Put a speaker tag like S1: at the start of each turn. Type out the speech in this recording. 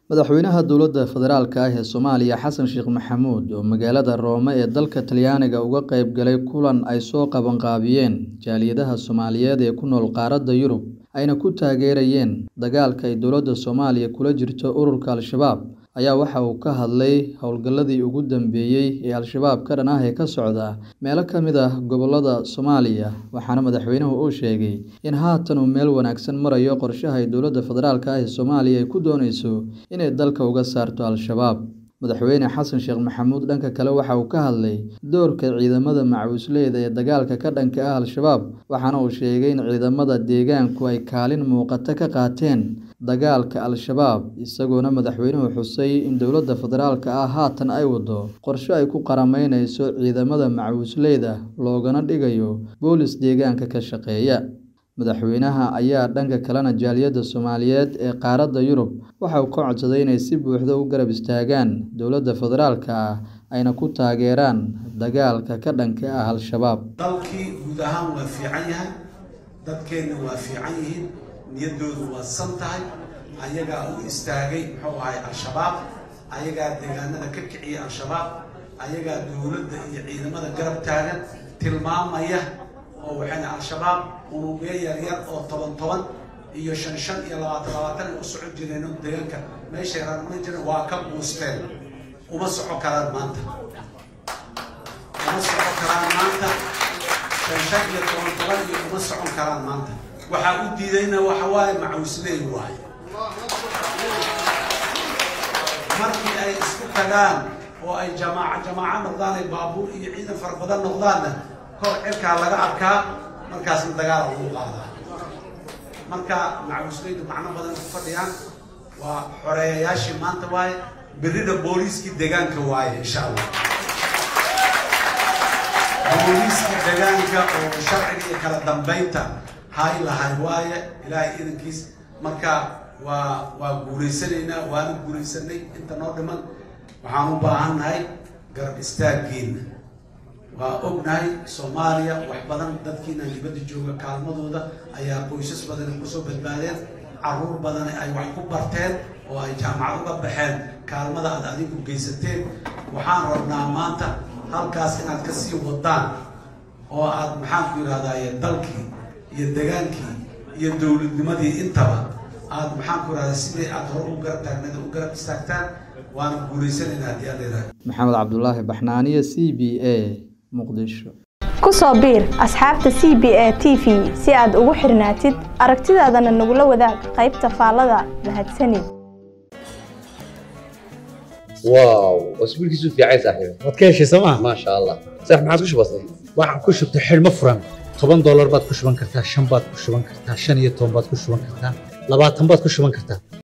S1: Madaxweynaha dowladda federaalk ah ee Soomaaliya Xasan Sheekh Maxamuud oo magaalada Rome ee dalka Talyaaniga uga qayb galay kulan ay soo qabanqaabiyeen jaaliyadaha Soomaaliyeed ee ku nool qaaradda Yurub ayna ku taageerayeen dagaalka ay dowladda Soomaaliya kula jirto ururka Al-shabaab ayaa waxa uu ka hadlay howlgalladii ugu dambeeyay ee Al-shabaab ka dhan ah ee ka socda meelo ka mid ah gobollada Soomaaliya waxaana madaxweynuhu uu sheegay in haatan uu meel wanaagsan marayo qorshaha ay dowladda federaalk ah ee Soomaaliya ay ku dooneyso inay dalka uga saarto Al-shabaab madaxweyne xasan sheekh maxamuud dhanka kale waxa uu ka hadlay doorka ciidamada macawisleyda ee dagaalka ka dhanka ah Al-shabaab waxaana uu sheegay in ciidamada deegaanku ay kaalin muuqata ka qaateen dagaalka Al-shabaab isagoona madaxweynuhu xusay in dowladda federaalk ah haatan ay wado qorshe ay ku qarameyneyso ciidamada macawisleyda loogana dhigayo boolis deegaanka ka shaqeeya madaxweynaha ayaa dhanka kalena jaaliyadda Soomaaliyeed ee qaaradda Yurub waxa uu ka codsaday inay si buuxda u garab istaagaan dowladda federaalk ah ayna ku taageeraan dagaalka ka dhanka ah Al-shabaab
S2: dalkii guud ahaan waa fiican yahay dadkeenna waa fiican yihiin niyaddoodu waa san tahay ayagaa u istaagay muxuu ahay al-shabaab ayagaa deegaanada ka kiciyay al-shabaab ayagaa dowladda iyo ciidamada garab taagan tilmaamaya oo waxayna al-shabaab unugyo yaryar oo toban toban iyo shan shan iyo labaatan labaatan ay u socon jireen oo deegaanka meeshay rarmay jireen waa ka buusteen uma soco karaan maanta uma soco karaan maanta shan shan iyo toban toban iyo uma socon karaan maanta waxaa u diidayna waxa waaye macawisley waaye markii ay isku tagaan oo ay jamaaca jamaaco noqdaan ay baabuur iyo ciidan fara badan noqdaanna kor cirkaa laga arkaa markaasna dagaal lagu qaadaa marka macawisleydu macno badan ku fadhiyaan waa xoreeyayaashii maanta waaye berrida booliiskii deegaanka waaye insha allah booliiskii deegaanka oo sharciga iyo kala dambeynta hay lahay waaye ilaahay idankiis marka waa waa guulaysanaynaa waana guulaysanay inta noo dhiman waxaan u baahannahay garab istaaggeena waa ognahay soomaaliya wax badan dadkiina dibadda jooga kaalmadooda ayaa qoysas badan kusoo badbaadeen caruur badan ay wax ku barteen oo ay jaamacad uga baxeen kaalmada aad adigu geysateen waxaan rabnaa maanta halkaas inaad ka sii wadaan oo aad maxaanku yidhahdaye dalkii iyo degaankii iyo dowladnimadii intaba aad maxaanku yidhahda sidii aad hore u garab taagneed u garab istaagtaan waana guulaysanaynaa haddii aad leedahay
S1: maxamed cabdulaahi baxnaaniye c b a muqdisho
S3: ku soo biir asxaabta c b a t v si aad ugu xirnaatid aragtidaadana nagula wadaag qaybta faallada mahadsanid
S4: واو اسبوعك في عايز صاحبي
S5: waad ka heshay sooma
S4: ما شاء الله صح ما عاد وش بصير
S5: waxaan ku shubtay xidhmo furan toban doolar baad ku shuban kartaa shan baad ku shuban kartaa shan iyo toban baad ku shuban kartaa labaatan baad ku shuban kartaa